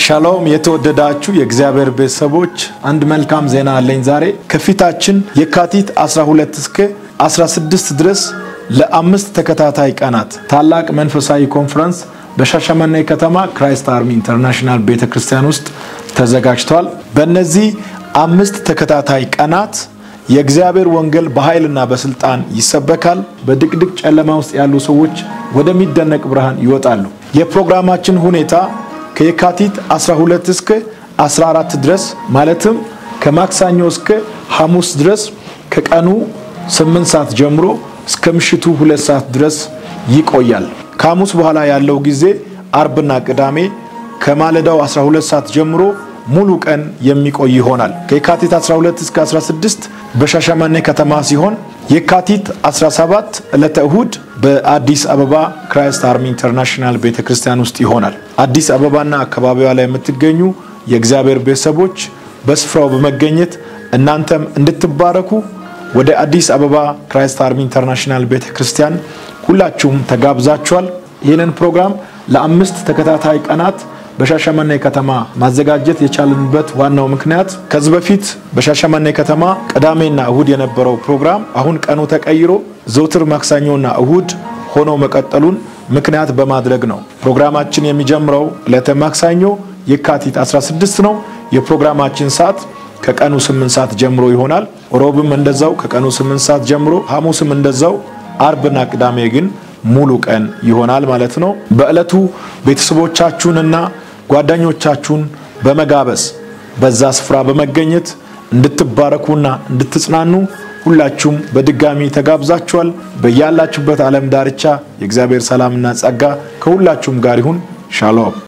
ሻሎም የተወደዳችሁ የእግዚአብሔር ቤተሰቦች አንድ መልካም ዜና አለኝ። ዛሬ ከፊታችን የካቲት 12 እስከ 16 ድረስ ለአምስት ተከታታይ ቀናት ታላቅ መንፈሳዊ ኮንፈረንስ በሻሸመኔ ከተማ ክራይስት አርሚ ኢንተርናሽናል ቤተ ክርስቲያን ውስጥ ተዘጋጅቷል። በእነዚህ አምስት ተከታታይ ቀናት የእግዚአብሔር ወንጌል በኃይልና በስልጣን ይሰበካል። በድቅድቅ ጨለማ ውስጥ ያሉ ሰዎች ወደሚደነቅ ብርሃን ይወጣሉ። የፕሮግራማችን ሁኔታ ከየካቲት 12 እስከ 14 ድረስ ማለትም ከማክሰኞ እስከ ሐሙስ ድረስ ከቀኑ 8 ሰዓት ጀምሮ እስከ ምሽቱ 2 ሰዓት ድረስ ይቆያል። ከሐሙስ በኋላ ያለው ጊዜ አርብና ቅዳሜ ከማለዳው 12 ሰዓት ጀምሮ ሙሉ ቀን የሚቆይ ይሆናል። ከየካቲት 12 እስከ 16 በሻሸመኔ ከተማ ሲሆን የካቲት 17 ዕለተ እሁድ በአዲስ አበባ ክራይስት አርሚ ኢንተርናሽናል ቤተ ክርስቲያን ውስጥ ይሆናል። አዲስ አበባና አካባቢዋ ላይ የምትገኙ የእግዚአብሔር ቤተሰቦች በስፍራው በመገኘት እናንተም እንድትባረኩ ወደ አዲስ አበባ ክራይስት አርሚ ኢንተርናሽናል ቤተ ክርስቲያን ሁላችሁም ተጋብዛችኋል። ይህንን ፕሮግራም ለአምስት ተከታታይ ቀናት በሻሸመኔ ከተማ ማዘጋጀት የቻልንበት ዋናው ምክንያት ከዚህ በፊት በሻሸመኔ ከተማ ቅዳሜና እሁድ የነበረው ፕሮግራም አሁን ቀኑ ተቀይሮ ዘውትር ማክሰኞና እሁድ ሆኖ መቀጠሉን ምክንያት በማድረግ ነው። ፕሮግራማችን የሚጀምረው ዕለተ ማክሰኞ የካቲት 16 ነው። የፕሮግራማችን ሰዓት ከቀኑ 8 ሰዓት ጀምሮ ይሆናል። ሮብም እንደዛው ከቀኑ 8 ሰዓት ጀምሮ፣ ሐሙስም እንደዛው፣ አርብና ቅዳሜ ግን ሙሉ ቀን ይሆናል ማለት ነው። በዕለቱ ቤተሰቦቻችሁንና ጓደኞቻችሁን በመጋበዝ በዛ ስፍራ በመገኘት እንድትባረኩና እንድትጽናኑ ሁላችሁም በድጋሚ ተጋብዛችኋል። በያላችሁበት ዓለም ዳርቻ የእግዚአብሔር ሰላምና ጸጋ ከሁላችሁም ጋር ይሁን። ሻሎም